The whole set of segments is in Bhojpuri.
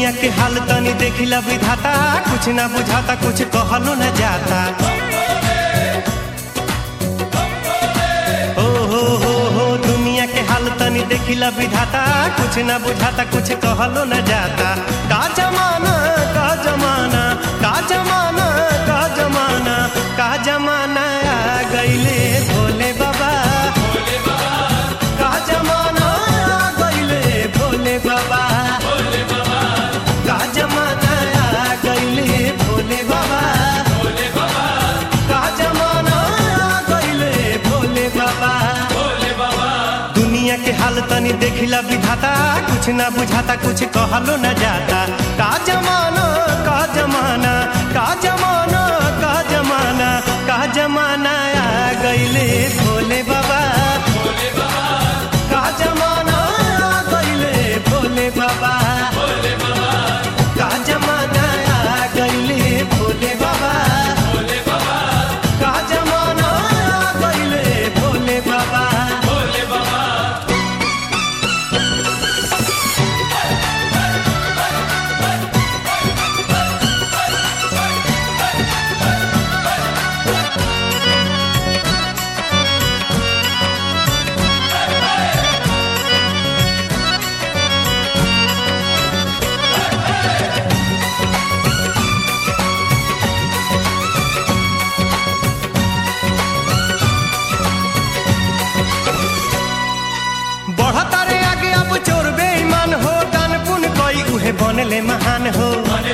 दुनिया के हाल तनी देखिला विधाता कुछ ना बुझाता कुछ कहलो न जाता ओ हो हो हो दुनिया के हाल तनी देखिला विधाता कुछ ना बुझाता कुछ कहलो न जाता का जमाना का जमाना का जमाना का जमाना का जमाना आ गईले भोले बाबा का जमाना आ गईले भोले बाबा का जमाना आ गईले भोले बाबा का जमाना आ गईले भोले बाबा दुनिया के हाल तनी देखिला विधाता कुछ ना बुझाता कुछ कहलो न जाता का जमाना का जमाना का जमाना का जमाना का जमाना आ गईले भोले बाबा का जमाना आ गईले भोले बाबा का जमाना आ गईले भोले बाबा का जमाना आ गईले भोले बाबा बढ़ता रे आगे अब चोर बेईमान हो दान पुन कोई उहे बनले महान हो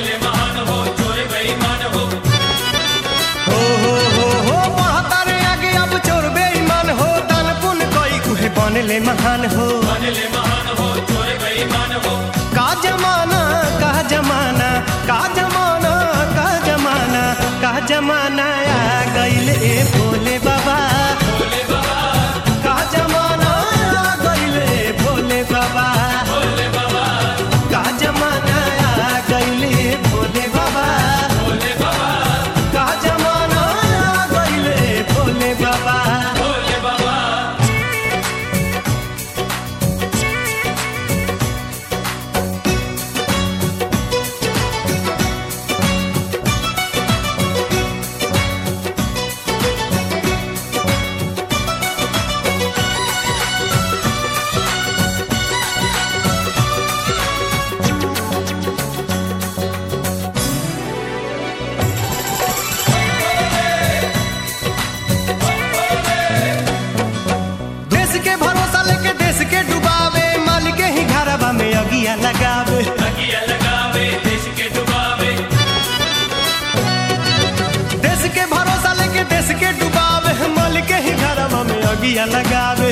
हो हो हो हो बढ़ता रे आगे अब चोर बेईमान हो दान पुन कोई उहे बनले महान हो का जमाना का जमाना का जमाना का जमाना का जमाना आ गईले भोले बाबा का जमाना आ गईले भोले बाबा का जमाना आ गईले भोले बाबा का जमाना आ गईले भोले बाबा देश के भरोसा लेके देश के डुबावे माल के ही घरवा में अगिया लगावे देश के भरोसा लेके देश के डुबावे माल के ही घरवा में अगिया लगावे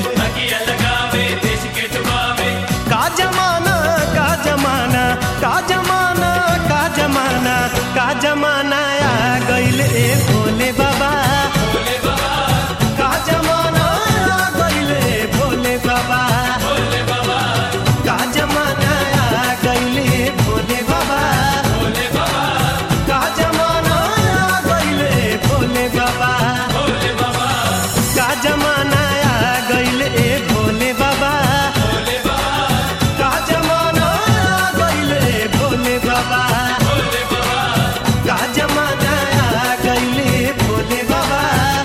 का जमाना का जमाना का जमाना का जमाना का जमाना आ गईले भोले बाबा का जमाना आ गईले भोले बाबा का जमाना आ गईले भोले बाबा का जमाना आ गईले भोले बाबा का जमाना आ गईले भोले बाबा का जमाना आ गईले भोले बाबा का जमाना आ गईले भोले बाबा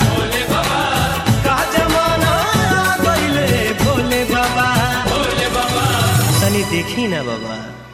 का जमाना आ गईले भोले बाबा तनी देखी ना बाबा